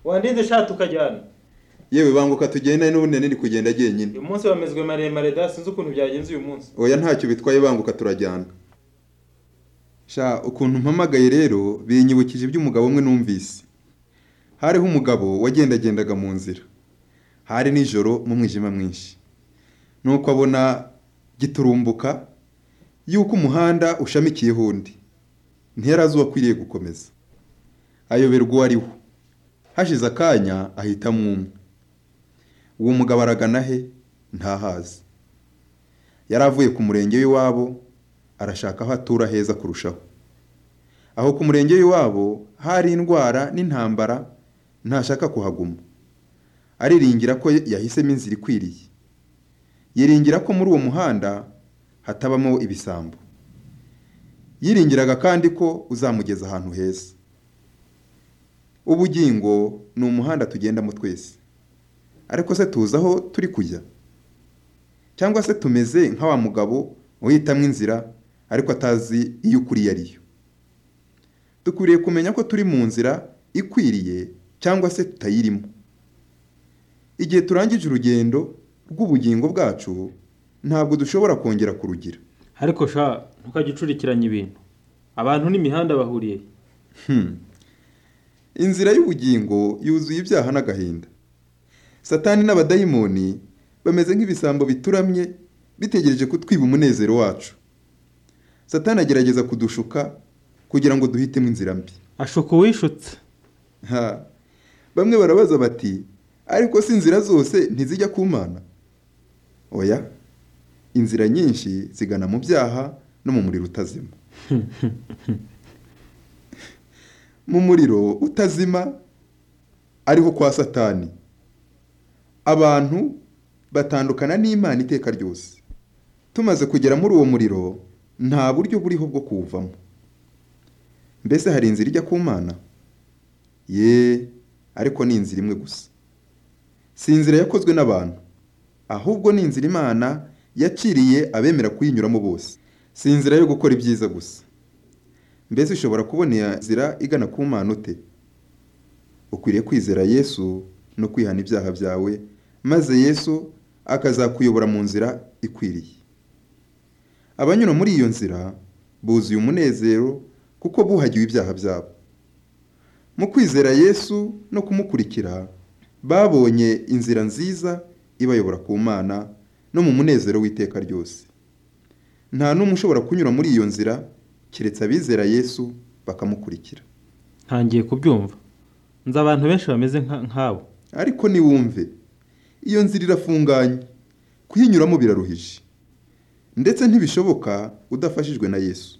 wandinde shati ukajyana yewe banguka tugenda n'ubundi nari kugenda jyenyine uyu munsi wamezwe maremare da sinzi ukuntu byagenze uyu munsi oya ntacyo bitwaye banguka turajyana sha ukuntu mpamagaye rero binyibukije iby'umugabo umwe numvise hariho umugabo wagendagendaga mu nzira hari nijoro mu mwijima mwinshi nuko abona giturumbuka yuko umuhanda ushamikiyeho undi ntiyarazi uwakwiriye gukomeza ayoberwa uwo ariwo hashize akanya ahitamo umwe uwo mugabo aragana he ntahazi yari avuye ku murenge w'iwabo arashaka aho atura heza kurushaho aho ku murenge w'iwabo hari indwara n'intambara ntashaka kuhaguma ariringira ko yahisemo inzira ikwiriye yiringira ko muri uwo muhanda hatabamo ibisambo yiringiraga kandi ko uzamugeza ahantu heza ubugingo ni umuhanda tugendamo twese ariko se tuzi aho turi kujya cyangwa se tumeze nka wa mugabo uhitamo inzira ariko atazi iyo ukuriye ariyo dukwiriye kumenya ko turi mu nzira ikwiriye cyangwa se tutayirimo igihe turangije urugendo rw'ubugingo bwacu ntabwo dushobora kongera kurugira ariko sha ntukajya ucurikiranya ibintu abantu n'imihanda bahuriye inzira y'ubugingo yuzuye ibyaha n'agahinda satani n'abadayimoni bameze nk'ibisambo bituramye bitegereje kutwiba umunezero wacu satani agerageza kudushuka kugira ngo duhitemo inzira mbi ashuka uwishutse bamwe barabaza bati ariko si inzira zose ntizijya ku mana oya inzira nyinshi zigana mu byaha no mu muriro utazima mu muriro utazima ariho kwa satani abantu batandukana n'imana iteka ryose tumaze kugera muri uwo muriro nta buryo buriho bwo kuwuvamo mbese hari inzira ijya ku mana ye ariko ni inzira imwe gusa si inzira yakozwe n'abantu ahubwo ni inzira imana yaciriye abemera kuyinyuramo bose si inzira yo gukora ibyiza gusa mbese ushobora kubona iyo nzira igana ku mana ute ukwiriye kwizera yesu no kwihana ibyaha byawe maze yesu akazakuyobora mu nzira ikwiriye abanyura muri iyo nzira buzuye umunezero kuko buhagiwe ibyaha byabo mu kwizera yesu no kumukurikira babonye inzira nziza ibayobora ku mana no mu munezero w'iteka ryose nta n'umwe ushobora kunyura muri iyo nzira keretse abizera yesu bakamukurikira ntangiye kubyumva nzi abantu benshi bameze nk'abo ariko niwumve iyo nzira irafunganye kuyinyuramo biraruhije ndetse ntibishoboka udafashijwe na yesu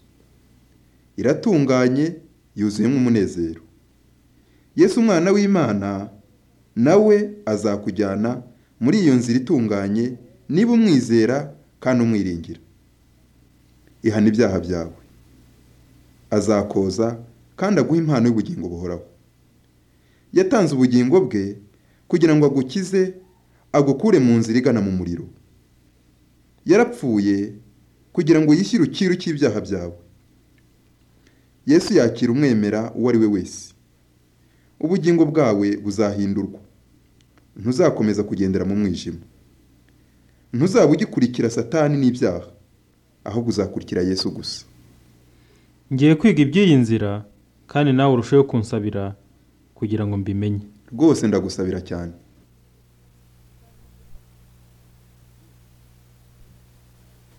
iratunganye yuzuyemo umunezero yesu umwana w'imana nawe azakujyana muri iyo nzira itunganye niba umwizera kandi umwiringira ihana ibyaha byawe azakoza kandi aguha impano y'ubugingo buhoraho yatanze ubugingo bwe kugira ngo agukize agukure mu nzira igana mu muriro yarapfuye kugira ngo yishyire ukiru cy'ibyaha byawe yesu yakira umwemera uwo ari we wese ubugingo bwawe buzahindurwa ntuzakomeza kugendera mu mwijima ntuzaba ugikurikira satani n'ibyaha ahubwo uzakurikira yesu gusa ngiye kwiga iby'iyi nzira kandi nawe urusheho kunsabira kugira ngo mbimenye rwose ndagusabira cyane